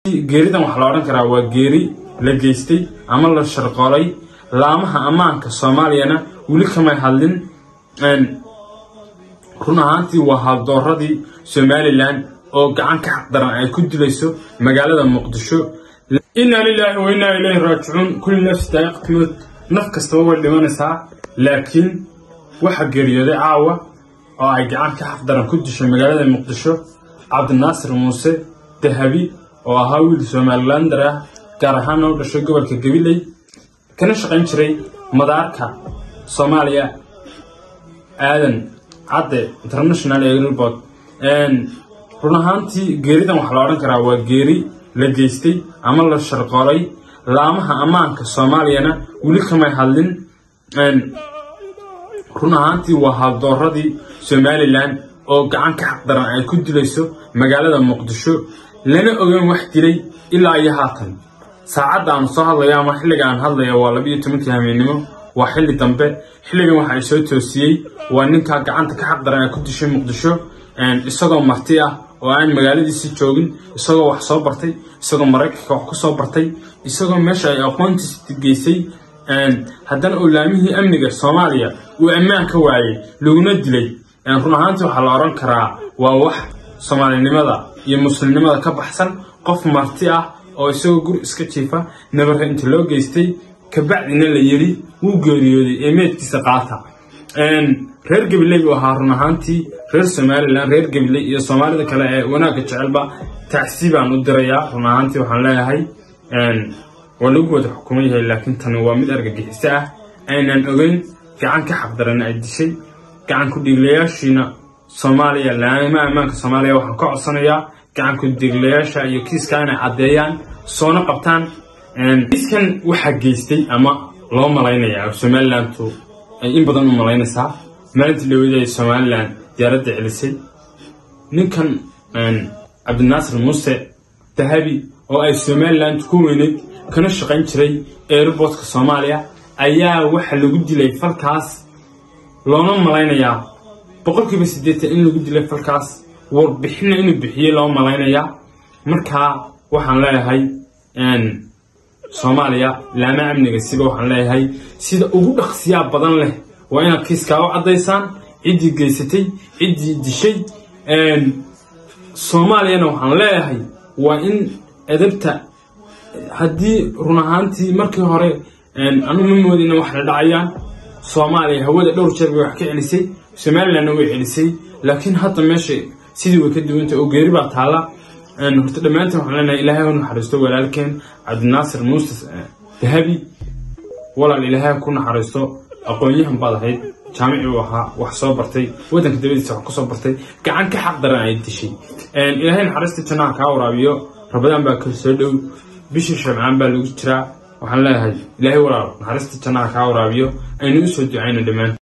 geeridan waxaa la odhan karaa waa geeri la geystay ama la sharqoolay laamaha ammaanka soomaaliyana weli kamay hadlin run ahaantii waa haldooradii somalilan oo gacan ka xaqdaran ay ku dilayso magaalada muqdisho inaa lilaahi wa innaa ilayhi raajicuun kulli nafsi daa'iqtimad naf kastaba way dhimanaysaa laakiin waxaa geeriyooday caawa oo ay gacan ka xaqdaran ku dishay magaalada muqdisho cabdinaasir muuse dahabi oo ahaa wiil somalilander ah gaar ahaana u dhashay gobolka gabiley kana shaqayn jiray madaarka soomaaliya aadan cadde international airport run ahaantii geeridan waxaa la odhan karaa waa geeri la geystay ama la sharqoolay laamaha ammaanka soomaaliyana weli kamay hadlin run ahaantii waa haldooradii somalilan oo gacan ka xaqdaran ay ku dilayso magaalada muqdisho lana ogeyn wax dilay ilaa iyo haatan saacadda aan soo hadlayo ama xilliga aan hadlaya waa labiiyo tobankii hameennimo waa xilli dambe xilligan waxa ay soo toosiyey waa ninkaa gacanta ka xaqdaran ay ku dishay muqdisho isagoo marti ah oo aan magaaladiisi joogin isagoo wax soo bartay isagoo maraykanka wax ku soo bartay isagoo meesha ay aqoontiisi geysay haddana olaamihii amniga soomaaliya uu ammaan ka waayey laguna dilay run ahaantii waxaa la odhan karaa waa wax soomaalinimada iyo muslimnimada ka baxsan qof marti ah oo isagoo guri iska jiifa nabare inta loo geystay kabacdina la yidhi wuu geeriyooday ee meedkiisa qaata reer gabiley buu ahaa run ahaantii reer somalilan reer gabiley iyo soomaalida kale ee wanaagga jecelba tacsi baan u dirayaa run ahaantii waxaan leeyahay waa lagu wada xukuman yahay laakiin tani waa mid argagixiso ah aynan ogeyn gacan ka xaqdaran ay dishay gacan ku-dhiiglayaashiina soomaaliya laama ammaanka soomaaliya waxaan ka codsanayaa gacan ku-dhiiglayaasha iyo kiiska inay caddeeyaan soona qabtaan kiiskan waxaa geystay ama loo malaynayaa somalilantu ay in badan u malaynaysaa maalintii lawada ay somalilan diyaaradda celisay ninkan cabdinaasir muuse dahabi oo ay somaliland ku weyneyd kana shaqayn jiray airboortka soomaaliya ayaa waxa lagu dilay falkaas loona malaynayaa boqolkiiba siddeetan in lagu dilay falkaas warbixinna inuu bixiyey loo malaynayaa markaa waxaan leeyahay soomaaliya laama amniga siba waxaan leeyahay sida ugu dhaqsiyaa badan leh waa inaad kiiskaa u caddaysaan ciddii geysatay ciddii dishay soomaaliyana waxaan leeyahay waa in edabta haddii run ahaantii markii hore anu ma moodina wax la dhacayaan soomaaliya hawada dhowr jeer bay wax ka celisay somalilandna way celisay laakiin hadda meesha sidii way ka duwantay oo geeri baa taalla horta dhammaantiin waxaan leenahay ilaahay ha naxariisto walaalkeen cabdinaasir muuse dahabi walaal ilaahay ha ku naxariisto aqoon-yahan baad ahayd jaamici uu ahaa wax soo bartay waddanka dabadiisa wax ku soo bartay gacan ka xaq daran ay dishay ilaahay naxariista jannaha kaa waraabiyo rabadaan baa kala soo dhow bishii shabcaan baa lagu jiraa waxaan leeyahay ilaahay walaal naxariista jannaha kaa waraabiyo aynu u soo ducayno dhammaan